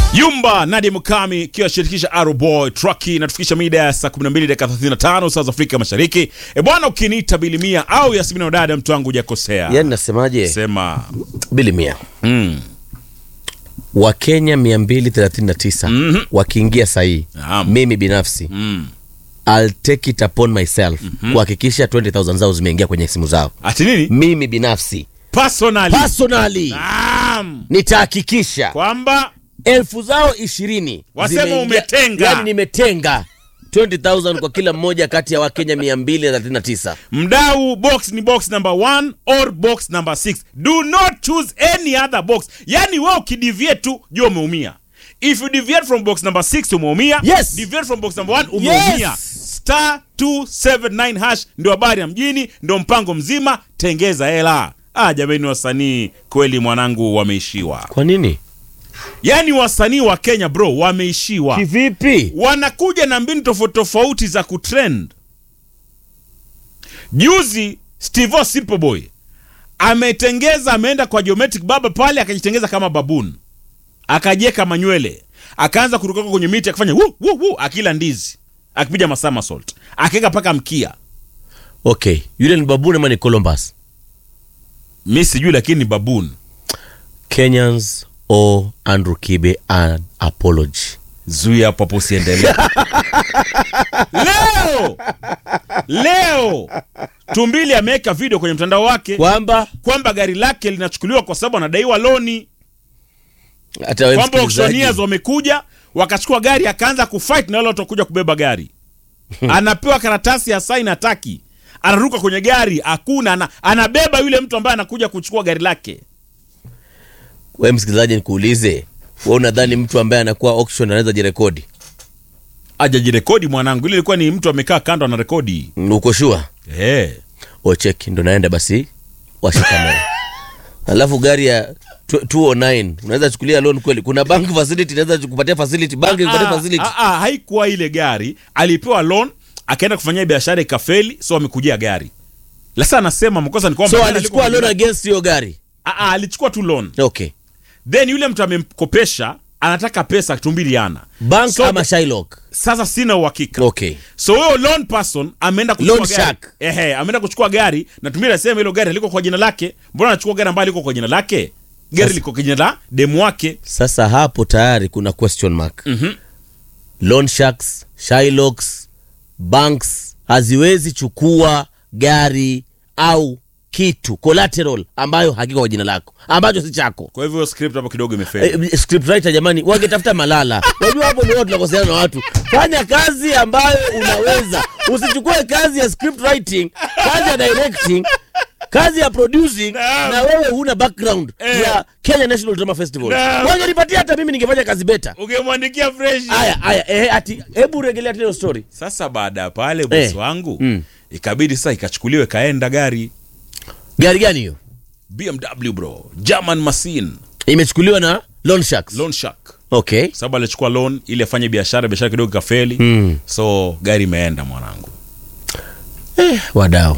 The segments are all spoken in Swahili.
Yumba Nadia Mukami ikiwa shirikisha Arrow Boy Trucky natufikisha mida ya saa 12 dakika 35 saa za Afrika Mashariki. E bwana, ukiniita bilimia au Yasmina Wadada, mtu wangu hujakosea. yani nasemaje Sema bili mia mm. wakenya 239 Mhm. wakiingia sahii Naam. mimi binafsi Mm. I'll take it upon myself kuhakikisha 20000 zao zimeingia kwenye simu zao Ati nini? mimi binafsi Personally. personally Naam. nitahakikisha Kwamba elfu zao ishirini Wasema zimeingia- umetenga. yani nimetenga 20000 kwa kila mmoja kati ya wakenya 239 mdau box ni box number 1 or box number 6 do not choose any other box yani wewe ukideviate tu jua umeumia if you deviate from box number 6 umeumia Yes. deviate from box number 1 umeumia Yes. star 279 hash ndio habari ya mjini ndio mpango mzima tengeza hela ah jamani wasanii kweli mwanangu wameishiwa kwa nini yani wasanii wa Kenya bro wameishiwa kivipi wanakuja na mbinu tofauti tofauti za kutrend. Juzi Steve Simpleboy ametengeza, ameenda kwa geometric baba pale, akajitengeza kama baboon, akajieka manywele, akaanza kuruka kwenye miti, akafanya wu, wu, wu, akila ndizi, akipiga masomersault, akaweka paka mkia. okay yule ni babuni ama ni columbus Mi sijui, lakini ni baboon. kenyans o andrew kibe an apology Zuia hapo hapo, usiendelee. leo leo Tumbili ameweka video kwenye mtandao wake kwamba kwamba gari lake linachukuliwa kwa sababu anadaiwa loni, hata wewe kwamba msikilizaji, auctioneers wamekuja wakachukua gari, akaanza kufight na wale watu wakuja kubeba gari. Anapewa karatasi ya saini, hataki, anaruka kwenye gari, hakuna, ana, anabeba yule mtu ambaye anakuja kuchukua gari lake. wewe msikilizaji nikuulize wewe unadhani mtu ambaye anakuwa auction anaweza jirekodi Ajajirekodi mwanangu, ile ilikuwa ni mtu amekaa kando anarekodi. Mm, uko shua Eh, ocheki ndo naenda basi washikamana alafu gari ya tw- 209 unaweza chukulia loan kweli kuna bank facility inaweza kupatia facility bank ikupatia Ah, facility ah, ah, haikuwa ile gari, alipewa loan akaenda kufanyia biashara ikafeli, so amekujia gari. Sasa anasema mkosa ni kwamba so gari alichukua liko- loan against hiyo gari Ah, ah, alichukua tu loan okay then yule mtu amemkopesha anataka pesa tumbili ana bank So- ama Shylock sasa sina uhakika okay so huyo loan person ameenda kuchukua Loan gari shark. ehe ameenda kuchukua gari na tumbili anasema hilo gari liko kwa jina lake mbona anachukua gari ambayo liko kwa jina lake gari Sasa- liko kwa jina la demu wake sasa hapo tayari kuna question mark Mhm. loan sharks Shylocks banks haziwezi chukua gari au kitu collateral ambayo hakiko kwa jina lako ambacho si chako kwa hivyo script hapo kidogo imefeli Eh, scriptwriter jamani wangetafuta malala unajua hapo ndio tunakoseana na watu fanya kazi ambayo unaweza usichukue kazi ya script writing kazi ya directing kazi ya producing Naam. na wewe huna background Eh. ya Kenya National Drama Festival Naam. wangenipatia hata mimi ningefanya kazi beta ungemwandikia fresh aya aya eh, ati hebu regelea tena hiyo story sasa baada ya pale bosi Eh. wangu Mm. ikabidi sasa ikachukuliwe kaenda gari gari gani hiyo BMW bro German machine imechukuliwa na loan sharks loan shark okay sababu alichukua loan ili afanye biashara biashara kidogo ikafeli Mm. so gari imeenda mwanangu eh, wadau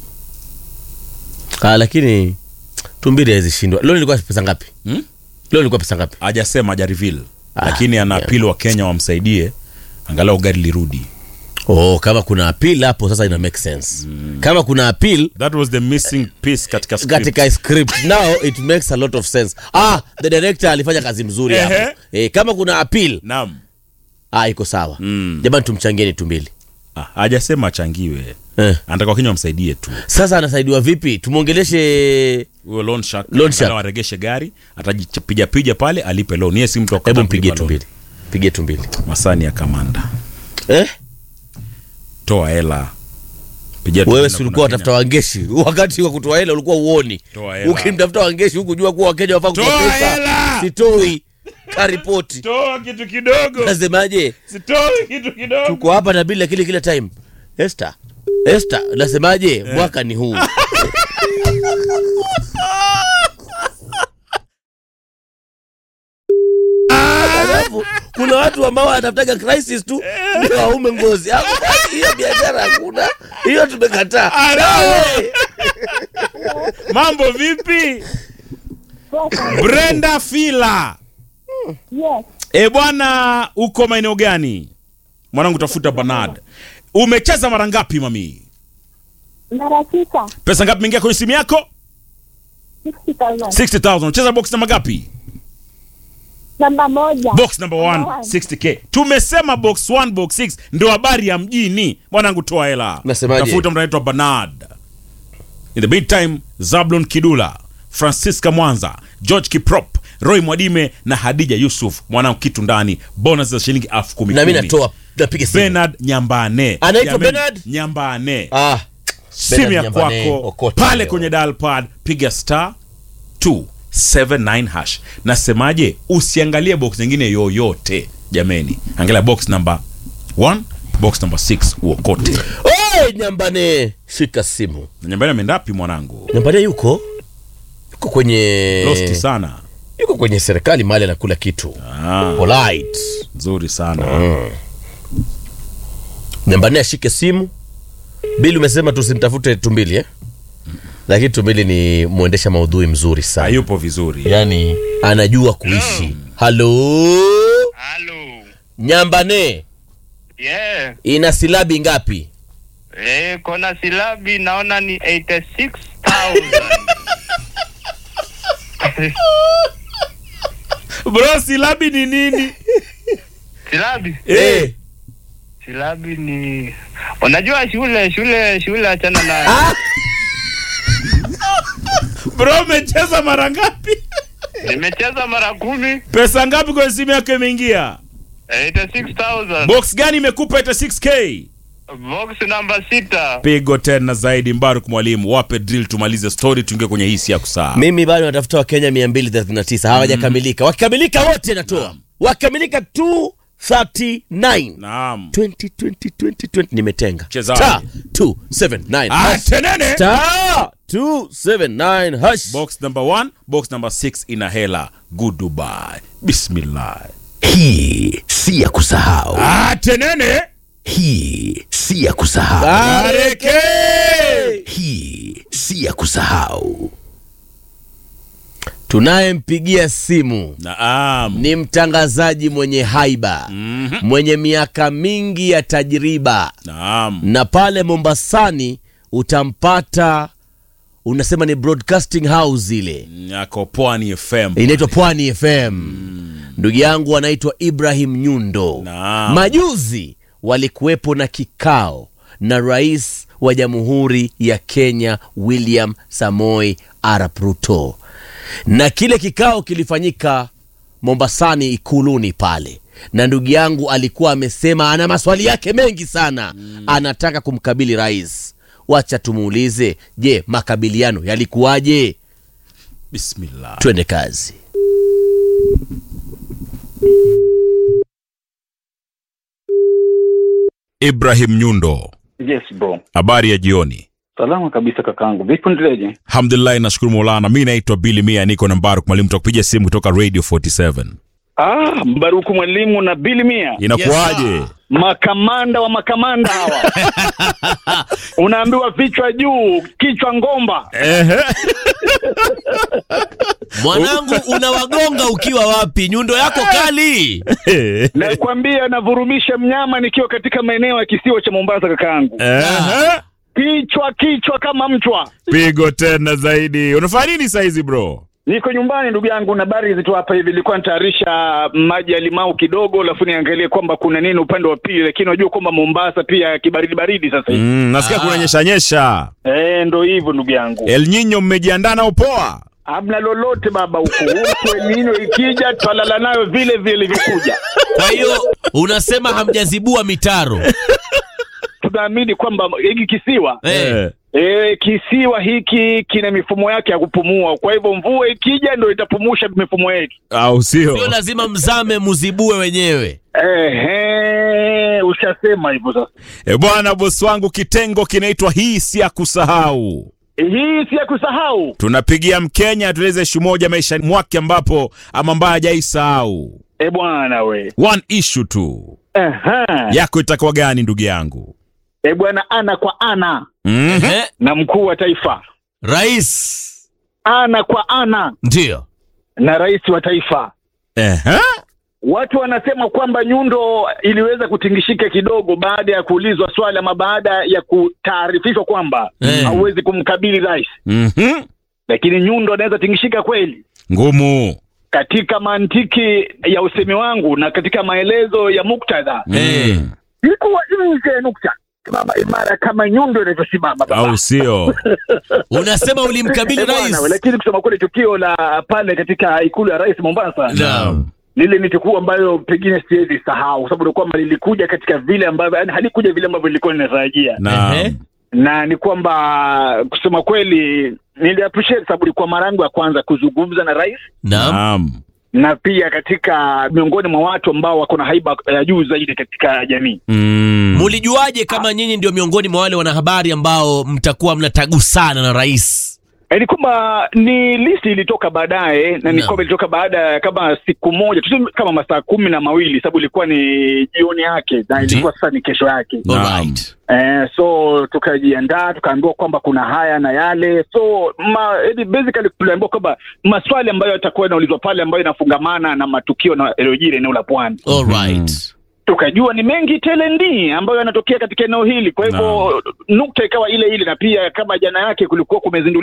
ah, lakini tumbili hawezi shindwa loan ilikuwa pesa ngapi Hmm? loan ilikuwa pesa ngapi hajasema haja reveal Ah, lakini ana yeah. apili wa Kenya wamsaidie angalau gari lirudi oh kama kuna appeal hapo sasa ina make sense kama kuna appeal that was the missing piece katika script. katika script now it makes a lot of sense ah the director alifanya kazi mzuri Ehe. hapo eh, kama kuna appeal naam ah iko sawa Mm. jamani tumchangieni tumbili ah, hajasema achangiwe eh. anataka wakenya wamsaidie tu sasa anasaidiwa vipi tumwongeleshe huyo loan shark Loan shark. angalau aregeshe gari atajipiga pija pale alipe loan yeye si mtu wa hebu kukataa mpigie kulipa loan. tumbili pigie tumbili masani ya kamanda eh? toa hela pigia wewe tumbili si na ulikuwa kuna watafuta wangeshi wakati wa kutoa hela ulikuwa uoni Toa hela. ukimtafuta wangeshi hukujua kuwa wakenya wafaa kutoa Toa pesa hela! sitoi karipoti toa kitu kidogo nasemaje sitoi kitu kidogo tuko hapa na bila kile kila time Esther Esther nasemaje mwaka ni huu alafu kuna watu ambao wanatafutaga crisis tu ndio waume ngozi Hakuna- hiyo biashara hakuna hiyo tumekataa Hello. mambo vipi brenda fila Yes. E bwana, uko maeneo gani mwanangu? Tafuta Bernard. Umecheza mara ngapi mami? Mara tisa. Pesa ngapi imeingia kwenye simu yako? 60,000. 60000 Unacheza box namba ngapi? Namba moja. Box number 1 Number one. 60k. Tumesema box 1 box 6 ndio habari ya mjini. Mwanangu toa hela. Nasemaje? Tafuta mtu anaitwa Bernard. In the meantime, Zablon Kidula, Francisca Mwanza, George Kiprop, Roy Mwadime na Hadija Yusuf. Mwanangu kitu ndani. Bonus za shilingi elfu kumi na mi kumi. natoa napiga simu Bernard Nyambane. Anaitwa Jameni, Bernard? Nyambane. ah, Simu ya Nyambane, kwako okota pale leo. kwenye dial pad piga star 279 hash. Nasemaje? Usiangalie box nyingine yoyote jameni, angalia box number 1 box number 6 uokote. Oi, nyambane shika simu Na Nyambane ameenda wapi mwanangu? nyambane yuko yuko kwenye Lost sana. yuko kwenye serikali mahali anakula kitu Ah, polite nzuri sana. nyambane ashike simu bili umesema tusimtafute tumbili eh? lakini tumbili ni mwendesha maudhui mzuri sana Hayupo vizuri. yani anajua kuishi halo Halo. nyambane Yeah. ina silabi ngapi Eh, kona silabi naona ni 86,000. Bro, silabi ni nini? silabi? Eh, Silabi ni Unajua shule shule shule achana na bro umecheza mara ngapi? Nimecheza mara kumi Pesa ngapi kwenye simu yako imeingia? 86,000. Box gani imekupa 86k? Box namba sita. Pigo tena zaidi. Mbaruk mwalimu, wape drill tumalize story, tuingie kwenye hisi ya kusaa. mimi bado natafuta wakenya 239 hawajakamilika wakikamilika wote natoa wakikamilika 239 Naam. 20, 20, 20, 20 nimetenga Cheza Star wapi? 279 Ah, hash. tenene. Star 279 hash. Box number 1, box number 6 ina hela. Good Dubai. Bismillah. Hii si ya kusahau, Ah, tenene. hii si ya kusahau, Areke. hii si ya kusahau. tunayempigia simu Naam. ni mtangazaji mwenye haiba Mhm. mwenye miaka mingi ya tajriba Naam. na pale mombasani utampata unasema ni broadcasting house ile Yako Pwani FM. inaitwa pwani fm ndugu yangu anaitwa ibrahim nyundo Naam. majuzi walikuwepo na kikao na rais wa jamhuri ya kenya william samoi arap ruto na kile kikao kilifanyika mombasani ikuluni pale na ndugu yangu alikuwa amesema ana maswali yake mengi sana mm. anataka kumkabili rais wacha tumuulize je makabiliano yalikuwaje Bismillah. twende kazi Ibrahim Nyundo. Yes bro. Habari ya jioni. Salama kabisa kakangu. Vipi ndeleje? Alhamdulillah, nashukuru Maulana. Mi naitwa Billy Mia, niko na Mbaruk Mwalimu, tutakupigia simu kutoka Radio 47. Ah, Mbaruku mwalimu na Bili Mia. Inakuwaje? Makamanda wa makamanda hawa. Unaambiwa vichwa juu, kichwa ngomba. Ehe. mwanangu unawagonga ukiwa wapi nyundo yako kali Nakwambia navurumisha mnyama nikiwa katika maeneo ya kisiwa cha Mombasa kakangu. Ehe. Kichwa kichwa kama mchwa. Pigo tena zaidi. Unafanya nini saizi bro? Niko nyumbani ndugu yangu na habari hizi tu hapa hivi nilikuwa nitayarisha maji ya limau kidogo alafu niangalie kwamba kuna nini upande wa pili lakini unajua kwamba Mombasa pia kibaridi baridi sasa hivi. Mm, nasikia kuna nyesha nyesha. Eh, ndo hivyo ndugu yangu. El Nino mmejiandaa nao poa? Hamna lolote baba huku. Huku elnino ikija twalala nayo vile vile ilivyokuja. kwa hiyo unasema hamjazibua mitaro Tunaamini kwamba hiki kisiwa Eh, E, kisiwa hiki kina mifumo yake ya kupumua, kwa hivyo mvua ikija ndo itapumusha mifumo yetu. Au sio sio? lazima mzame muzibue wenyewe Ehe, ushasema hivyo sasa. E bwana, bosi wangu, kitengo kinaitwa hii si ya kusahau. Hii si ya kusahau. Tunapigia Mkenya atueleze ishu moja maishani mwake ambapo ama ambaye hajaisahau. E bwana we. One issue tu Aha. yako itakuwa gani, ndugu yangu? E bwana, ana kwa ana mm Eh, na mkuu wa taifa, rais ana kwa ana ndio na rais wa taifa. Ehe. watu wanasema kwamba Nyundo iliweza kutingishika kidogo baada ya kuulizwa swali ama baada ya kutaarifishwa kwamba Eh. hauwezi kumkabili rais, Mhm. lakini Nyundo anaweza tingishika kweli. Ngumu. Katika mantiki ya usemi wangu na katika maelezo ya muktadha, Eh. Mm. ilikuwa nje ya nukta simama imara kama Nyundo inavyosimama baba. Au sio? Unasema ulimkabili Eh, bwana, rais. lakini kusema kweli tukio la pale katika ikulu ya rais Mombasa Naam. lile ni tukio ambayo pengine siwezi sahau, kwa sababu ni kwamba lilikuja katika vile ambavyo yani halikuja vile ambavyo nilikuwa ninatarajia, Naam. Ehe. na ni kwamba kusema kweli nili appreciate sababu ilikuwa mara yangu ya kwanza kuzungumza na rais, Naam. Naam. na pia katika miongoni mwa watu ambao wako na haiba ya juu zaidi katika jamii. Mm. Mulijuaje kama nyinyi ndio miongoni mwa wale wanahabari ambao mtakuwa mnatagusana na rais? Eh, Ni kwamba ni listi ilitoka baadaye na ni Naam. kwamba ilitoka baada ya kama siku moja tuseme kama masaa kumi na mawili sababu ilikuwa ni jioni yake na ilikuwa sasa ni kesho yake. Naam. Alright. Eh, so tukajiandaa tukaambiwa kwamba kuna haya na yale so ma, edi- basically tuliambiwa kwamba maswali ambayo yatakuwa yanaulizwa pale ambayo inafungamana na matukio na yaliyojiri eneo la pwani Alright. tukajua ni mengi tele ndi ambayo yanatokea katika eneo hili kwa hivyo nukta ikawa ile ile na pia kama jana yake kulikuwa kumezinduliwa